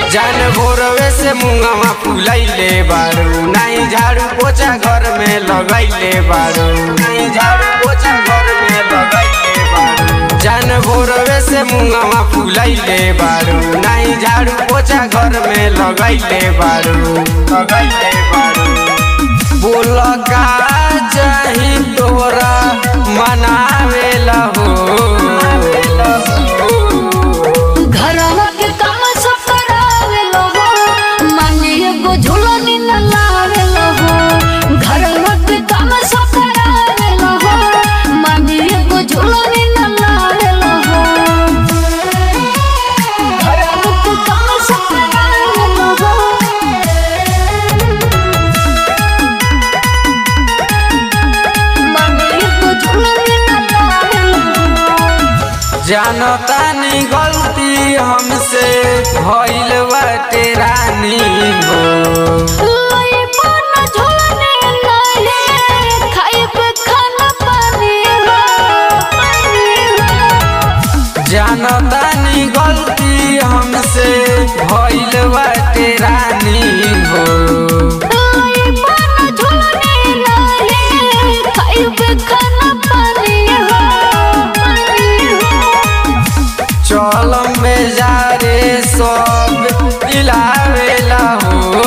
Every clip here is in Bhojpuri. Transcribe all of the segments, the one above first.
जान भोरवे से मुंगवा फुलैले बारू नहीं झाड़ू पोछा घर में लगैले बारू नहीं झाड़ू पोछा घर में लगैले बारू जान भोरवे से मुंगवा फुलैले बारू नहीं झाड़ू पोछा घर में लगैले बारू लगैले बारू बोल का चाही तोरा मनावेला हो घरवा के काम सब करावेलो हो माने एगो झूलनी न लावेलो हो घरवा के काम सब करावेलो हो माने एगो झूलनी न लावेलो हो घरवा के काम सब करावेलो हो माने एगो झूलनी न लावेलो हो जानतानी गलती हमसे भइल बाटे रानी हो लई बन झोलने लहे खाइब खाना पानी हो पानी हो जानतानी गलती हमसे भइल बाटे रानी हो लई बन झोलने लहे खाइब खाना पानी हो पानी हो चल में जा रे सब दिलावेला हो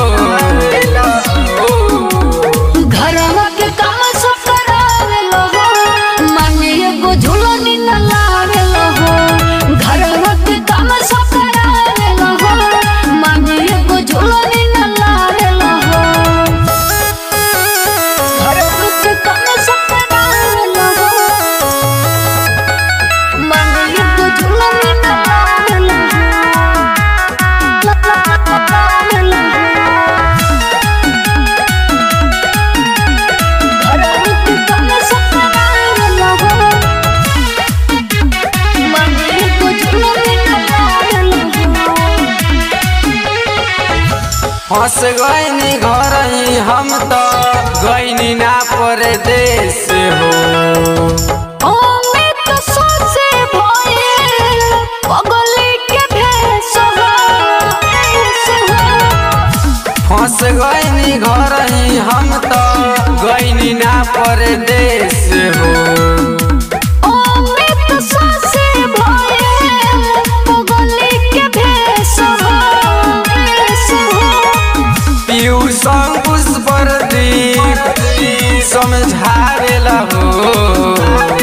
घरवा के काम सब करावेलो हो माने एगो झूलनी न लावेलो हो घरवा के काम सब करावेलो हो माने एगो झूलनी न लावेलो हो घरवा के काम सब करावेलो हो माने एगो झूलनी न लावेलो हो लावेलो हो घरवा के काम सब करावेलो हो माने एगो झूलनी न लावेलो हो हंस गईनी घर ही हम तो गईनी ना परदेश हो ओमे तो सोसे भइल पगली के भेष हो भेष हो फंस गईनी घर ही हम तो गईनी ना परदेश हो ओमे तो सोसे भइल पगली के भेष हो भेष हो पीयू संग पुष्पर दीप समझावेला हो